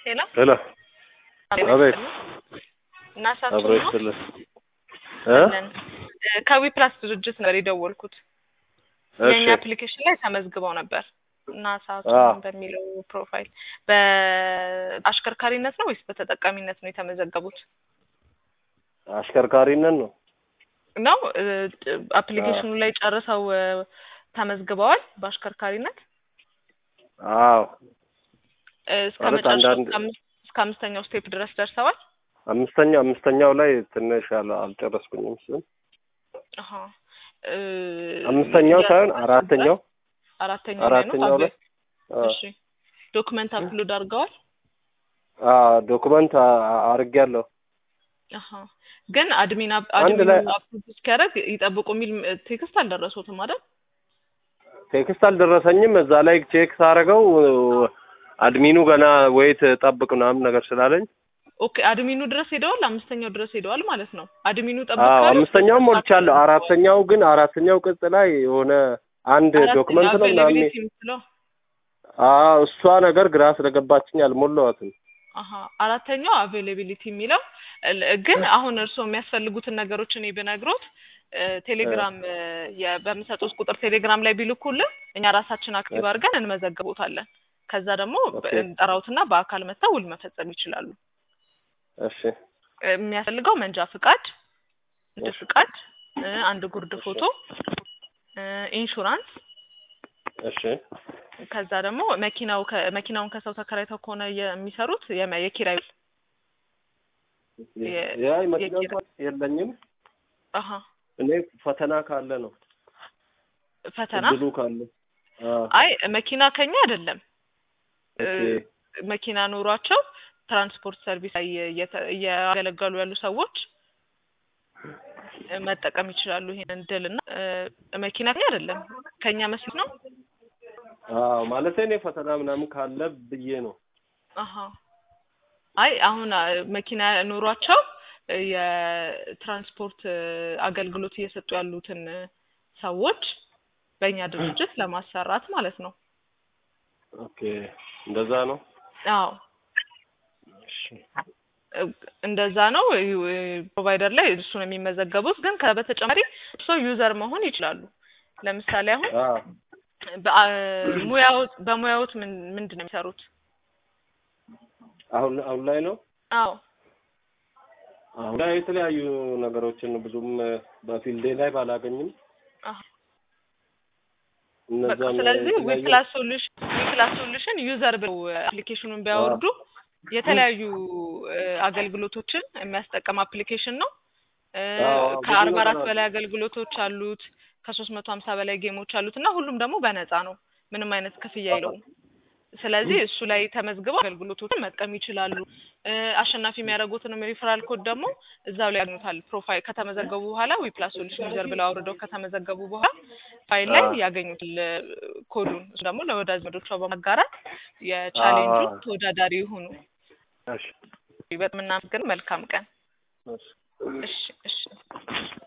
ሄሎ ሄሎ አቤት እና አብሮ ሳችሁ ነው ይስጥልን እ አለን። እ ከዊ ፕላስ ድርጅት ነበር የደወልኩት የእኛ እሺ አፕሊኬሽን ላይ ተመዝግበው ነበር እና ሰዓቱ አዎ። በሚለው ፕሮፋይል በአሽከርካሪነት ነው ወይስ በተጠቃሚነት ነው የተመዘገቡት? አሽከርካሪነት ነው ነው እ ጥ- አፕሊኬሽኑ ላይ ጨርሰው እ ተመዝግበዋል በአሽከርካሪነት አዎ እ እስከ ማለት መጨረሻው አንዳንድ- እስከ አምስት- እስከ አምስተኛው ስቴፕ ድረስ ደርሰዋል። አምስተኛው አምስተኛው ላይ ትንሽ አል- አልጨረስኩኝም እሱን አሀ እ አምስተኛው ሳይሆን የ- አራተኛው አራተኛው ላይ ነው አራተኛው ላይ ታዲያ? እሺ ዶክመንት አፕሎድ አድርገዋል። ዶክመንት አድርጌያለሁ አሀ ግን አድሚን አፕ- አንድ አድሚን ላይ አፕሎድ እስኪያደርግ ይጠብቁ የሚል እ ቴክስት አልደረሱትም አይደል? ቴክስት አልደረሰኝም እዛ ላይ ቼክ ሳረገው አድሚኑ ገና ወይት ጠብቅ ምናምን ነገር ስላለኝ ኦኬ አድሚኑ ድረስ ሄደዋል። አምስተኛው ድረስ ሄደዋል ማለት ነው። አድሚኑ አዎ ጠብቀዋል። አምስተኛው ሞልቻለሁ አራተኛው ግን አራተኛው ቅጽ ላይ የሆነ አንድ ዶክመንት ነው ምናምን አቬይላቢሊቲ የምትለው አዎ እሷ ነገር ግራ ስለገባችኝ አልሞላዋትም አሀ አራተኛው አቬይላቢሊቲ የሚለው እ- ግን አሁን እርስዎ የሚያስፈልጉትን ነገሮች እኔ ብነግሮት እ ቴሌግራም እ የ- በምሰጡት ቁጥር ቴሌግራም ላይ ቢልኩልን እኛ ራሳችን አክቲቭ አድርገን እንመዘግቦታለን። ከዛ ደግሞ በ- ኦኬ። እንጠራውትና በአካል መጥተው ውል መፈጸም ይችላሉ። እሺ እ የሚያስፈልገው መንጃ ፍቃድ፣ ንግድ ፍቃድ፣ እ አንድ ጉርድ ፎቶ፣ እ ኢንሹራንስ እሺ ከዛ ደግሞ መኪናው ከ- መኪናውን ከሰው ተከራይተው ከሆነ የሚሰሩት የመ- የኪራይ ውል የ- ያ መኪና የኪራይ- እንኳን የለኝም አሀ እኔ ፈተና ካለ ነው ፈተና እድሉ ካለ አዎ አይ መኪና ከኛ አይደለም እ ኦኬ መኪና ኖሯቸው ትራንስፖርት ሰርቪስ ላይ እየተ- እያገለገሉ ያሉ ሰዎች እ መጠቀም ይችላሉ ይሄንን እድል እና እ መኪና ከኛ አይደለም ከኛ መስሎት ነው። አዎ ማለት እኔ ፈተና ምናምን ካለ ብዬ ነው አሀ አይ አሁን አ- መኪና ኖሯቸው እ የትራንስፖርት እ አገልግሎት እየሰጡ ያሉትን እ ሰዎች በእኛ ድርጅት ለማሰራት ማለት ነው። ኦኬ እንደዛ ነው አዎ እሺ እ እንደዛ ነው። ፕሮቫይደር ላይ እሱ ነው የሚመዘገቡት። ግን ከ በተጨማሪ እርሶ ዩዘር መሆን ይችላሉ። ለምሳሌ አሁን አዎ በአ- ሙያዎት በሙያዎት ምን ምንድን ነው የሚሰሩት? አሁን አሁን ላይ ነው አዎ አሁን ላይ የተለያዩ ነገሮችን ብዙም በፊልዴ ላይ ባላገኝም አዎ። በቃ እነዛን ስለዚህ የተለያዩ ዊፕላስ ሶሉሽን ዊፕላስ ሶሉሽን ዩዘር ብለው አፕሊኬሽኑን ቢያወርዱ የተለያዩ እ አገልግሎቶችን የሚያስጠቀም አፕሊኬሽን ነው። እ አዎ፣ ብዙ ከአርባ አራት ነገር አለ። በላይ አገልግሎቶች አሉት። ከሶስት መቶ ሀምሳ በላይ ጌሞች አሉት እና ሁሉም ደግሞ በነፃ ነው። ምንም አይነት ክፍያ የለውም። ስለዚህ እሱ ላይ ተመዝግበው አገልግሎቶችን መጥቀም ይችላሉ። እ አሸናፊ የሚያደርጉትንም ሪፈራል ኮድ ደግሞ እዛው ላይ ያገኙታል። ፕሮፋይል ከተመዘገቡ በኋላ ዊፕላስ ሶሉሽን ዩዘር ብለው አውርደው ከተመዘገቡ በኋላ ፋይል ላይ አዎ። ያገኙታል እ ኮዱን። እሱ ደግሞ ለወዳጅ ዘመዶቿ በማጋራት የቻሌንጁ አዎ። ተወዳዳሪ ይሁኑ። እሺ በጣም እናመሰግናለን። መልካም ቀን። እሺ እሺ እሺ